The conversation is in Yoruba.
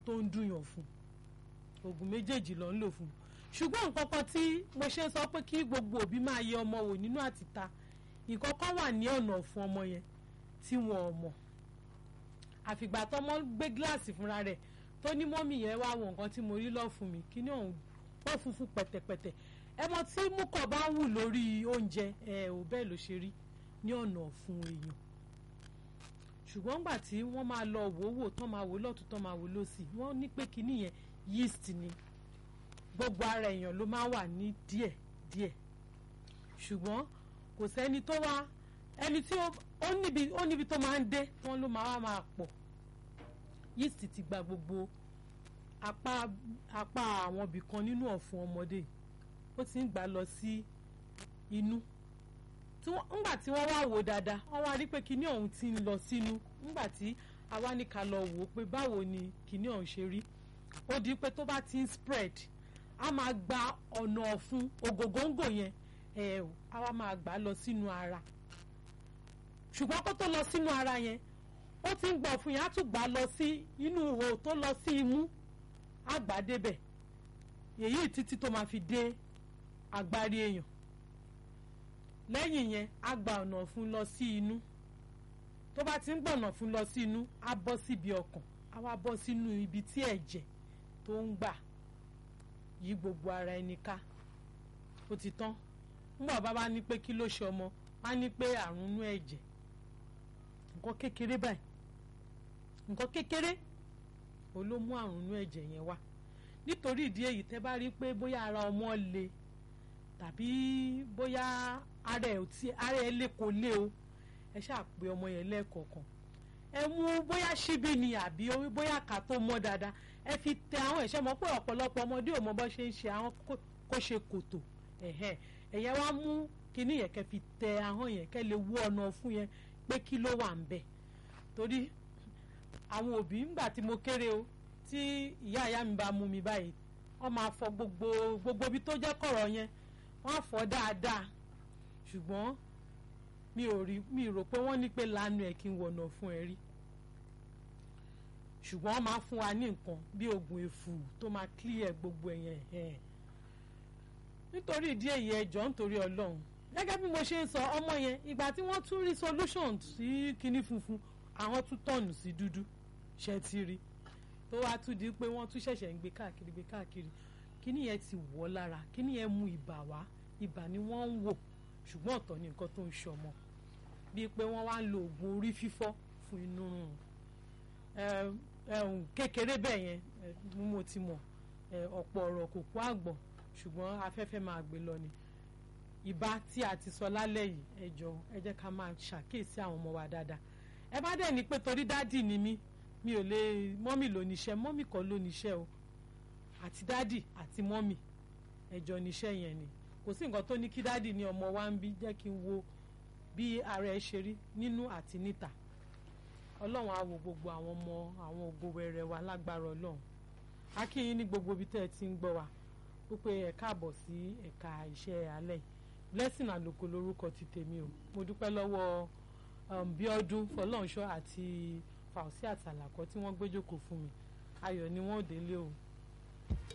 tó ń dùnyàn fún oògùn méjèèjì ló ń lò fún ṣùgbọ́n nǹkan kan tí mo ṣe sọ pé kí gbogbo òbí máa yẹ ọmọ wò nínú àtìta nǹkan kan wà ní ọ̀nà fún ọmọ yẹn tí wọn ò mọ̀ àfìgbà tọmọ gbé gíláàsì fúnra rẹ̀ tó ní mọ́mì yẹn wá wo nǹkan tí mo rí lọ́ fún mi kí ni òun pọ́ funfun pẹ̀tẹ̀pẹ̀tẹ̀ ẹmọ tí múkọ̀ bá wù lórí oúnjẹ ẹ ò bẹ́ẹ̀ ló ṣe rí ní ọ̀nà fún èèyàn ṣùgbọ́n gbà tí wọ́n máa lọ wò wò tán máa wò lọ́tún tán máa wò lọ́sì wọ́n ní pé kinní yẹn yeast ni gbogbo ara èèyàn ló máa wà ní díẹ̀ díẹ̀ ṣùgbọ́n kò sẹ́ni tó wá ẹni tí ó níbi ó níbi tó máa ń dé wọ́n ló máa wá máa pọ̀ yeast ti gba gbogbo apá apá àwọn ibì kan nínú ọ̀fun ọmọdé ó ti ń gbà lọ sí inú ńgbà tí wọ́n wá wò dáadáa wọ́n wá rí pé kinní ọ̀hún ti ń lọ sínú ńgbà tí àwa ní ká lọ wò ó pé báwo ni kinní ọ̀hún ṣe rí ó di pé tó bá ti ń spread a máa gba ọ̀nà ọ̀fun ògògóńgò yẹn ẹ̀ a wá máa gbà lọ sínú ara ṣùgbọ́n kó tó lọ sínú ara yẹn ó ti ń gbọ́ ọ̀fun yẹn á tún gbà lọ sí inú ihò tó lọ sí imú á gbà débẹ̀ èyí títí tó máa fi dé agbárí èèyàn lẹ́yìn yẹn á gba ọ̀nà ọ̀fun lọ sí inú tó bá ti ń gbọ̀nà ọ̀fun lọ sí inú á bọ́ síbi ọkàn á wá bọ́ sínú ibi tí ẹ̀jẹ̀ tó ń gbà yí gbogbo ara ẹni ká ó ti tán nígbà bàbá ní pé kí ló ṣe ọmọ á ní pé àrùn inú ẹ̀jẹ̀ nǹkan kékeré báyìí nǹkan kékeré ó ló mú àrùn inú ẹ̀jẹ̀ yẹn wá nítorí ìdí èyí tẹ́ bá rí pé bóyá ara ọmọ le tàbí bóyá ara ẹ̀ tí ara ẹ̀ lè kó lé o ẹ ṣáà pé ọmọ yẹn lẹ́ẹ̀kọ̀ọ̀kan ẹ mú bóyá ṣíbí ni àbí bóyá ká tó mọ́ dáadáa ẹ fi tẹ àwọn ẹ̀ṣẹ́ mọ́ pé ọ̀pọ̀lọpọ̀ ọmọdé ò mọ bó ṣe ń ṣe àwọn kó ṣe kòtò ẹ̀yẹ wá mú kinní yẹn kẹ́ fi tẹ ahọ́n yẹn kẹ́ lè wú ọ̀nà fún yẹn pé kí ló wà ń bẹ̀ torí àwọn òbí ńgbà tí mo kéré o tí ìyá ìyá mi bá mú mi báyìí wọ́n máa fọ gbogbo gbogbo ibi tó jẹ́ kọ̀rọ̀ yẹn wọ́n á fọ dáadáa ṣùgbọ́n mi ò rí mi rò pé wọ́n ní pé lanu ẹ̀ kí n wọ̀nà fún ẹ rí ṣùgbọ́n wọ́n máa fún wa ní nǹkan bí oògùn èfù tó máa clear gbogbo ẹ̀yẹn ẹ̀ nítorí ìdí èyí ẹjọ́ nítorí ọlọ́run gẹ́gẹ́ bí mo ṣe ń sọ ọmọ yẹn ìgbà tí wọ́n tún rí solution sí kinní funfun àwọn tún tọ̀nù sí dúdú ṣe ti rí tó wá tún di pé wọ́n tún ṣẹ̀ṣẹ̀ ń gbé káàkiri gbé káàkiri kinní yẹn ti wọ̀ lára kinní yẹn mú ibà wá ibà ni wọ́n ń wò ṣùgbọ́n ọ̀tọ̀ ni nǹkan tó ń ṣọmọ bíi pé wọ́n wá ń lo oògùn orí fífọ́ fún inú rùn kékeré bẹ́ẹ̀ yẹn mo ti mọ̀ ọ̀pọ̀ ọ̀rọ̀ kò kó àgbọ̀n ṣùgbọ́n afẹ́fẹ́ máa gbé lọ ni ìbá tí a ti sọ lálẹ́ yìí ẹ jọ̀ọ́ ẹ jẹ́ ká máa ṣàkíyèsí àwọn ọmọ wa dáadáa ẹ bá dẹ̀ ní pé torí dádì ni mí mi ò lè mọ́mì ló níṣẹ́ mọ́mì kọ́ ló níṣẹ́ o àti dádì àti mọ́mì ẹjọ́ níṣẹ́ yẹn ni kò sí nǹkan tó ní kí dádì ní ọmọ wa ń bí jẹ́ kí n wo bí ara ẹ ṣe rí nínú àti níta ọlọ́run á wo gbogbo àwọn ọmọ àwọn ògo wẹrẹ wa lágbára ọlọ́run a kí yín ní gbogbo ibi tẹ́ ẹ ti ń gbọ́ wa wípé ẹ káàbọ̀ sí ẹ̀ka iṣẹ́ alẹ́ yìí blessing àlòkò lórúkọ ti tèmi o mo dúpẹ́ lọ́wọ́ bíọ́dún fọlọ́nṣọ́ àti fàùsí àtàlàkọ́ tí wọ́n gbé jókòó fún mi ayọ̀ ni wọ́n ò délé o.